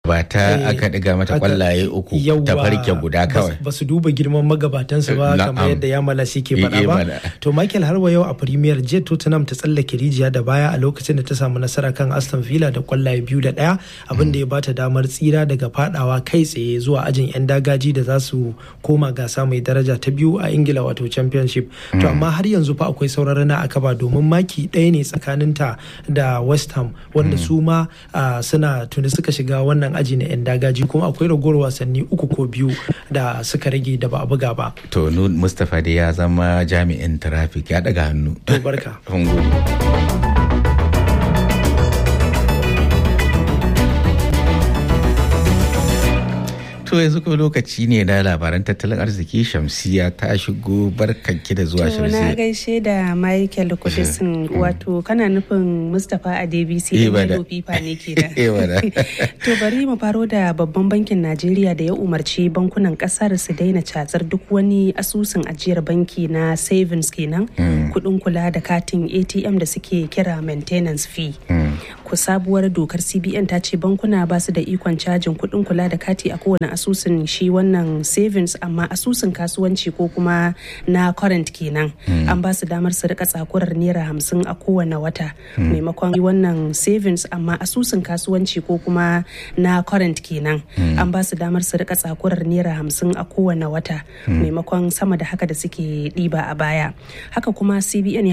ba ta Eh, aka ɗiga mata aka- kwallaye uku ta Yawwa, farke guda bas- kawai ba su duba girman magabatansu ba Na'am. kamar yadda ya malasi ke Eh, faɗa eh, ba mana. to michael har wa yau a premier jet tottenham ta tsallake rijiya da baya a lokacin da ta samu nasara kan aston villa da kwallaye biyu da ɗaya abin da ya bata damar tsira daga fadawa kai tsaye zuwa ajin yan dagaji da za su koma gasa mai daraja ta biyu a ingila wato championship to amma har yanzu fa akwai sauran rana a kaba domin maki ɗaya ne tsakaninta da west ham wanda su ma ah, suna tuni suka shiga wannan aji na yan dagaji kuma akwai ragowar wasanni uku ko biyu da suka rage da ba a buga ba to nu mustapha dai ya zama jami'in traffic ya daga hannu to barka Mun gode. To yanzu kuma lokaci ne na labaran tattalin arziki Shamsiya ta shigo barkanki da zuwa To na Shamsiya. gaishe da Michael Kudisin wato kana nufin Mustapha a DBC Eh, da bada. Milo Fifa ne ke da. Eh, bada. To bari mu faro da babban bankin Najeriya da ya umarci bankunan kasar su daina catsar duk wani asusun ajiyar banki na savings kenan kudin kula da katin ATM da suke kira maintenance fee. Ku sabuwar dokar CBN ta ce bankuna ba su da ikon cajin kudin kula da kati a kowane asusun shi wannan savings amma asusun kasuwanci ko kuma na current kenan an ba su damar su rika tsakurar naira hamsin a kowane wata maimakon yi wannan savings amma asusun kasuwanci ko kuma na current kenan an ba su damar su rika tsakurar naira hamsin a kowane wata maimakon sama da haka da suke ɗiba a baya haka kuma cbn ya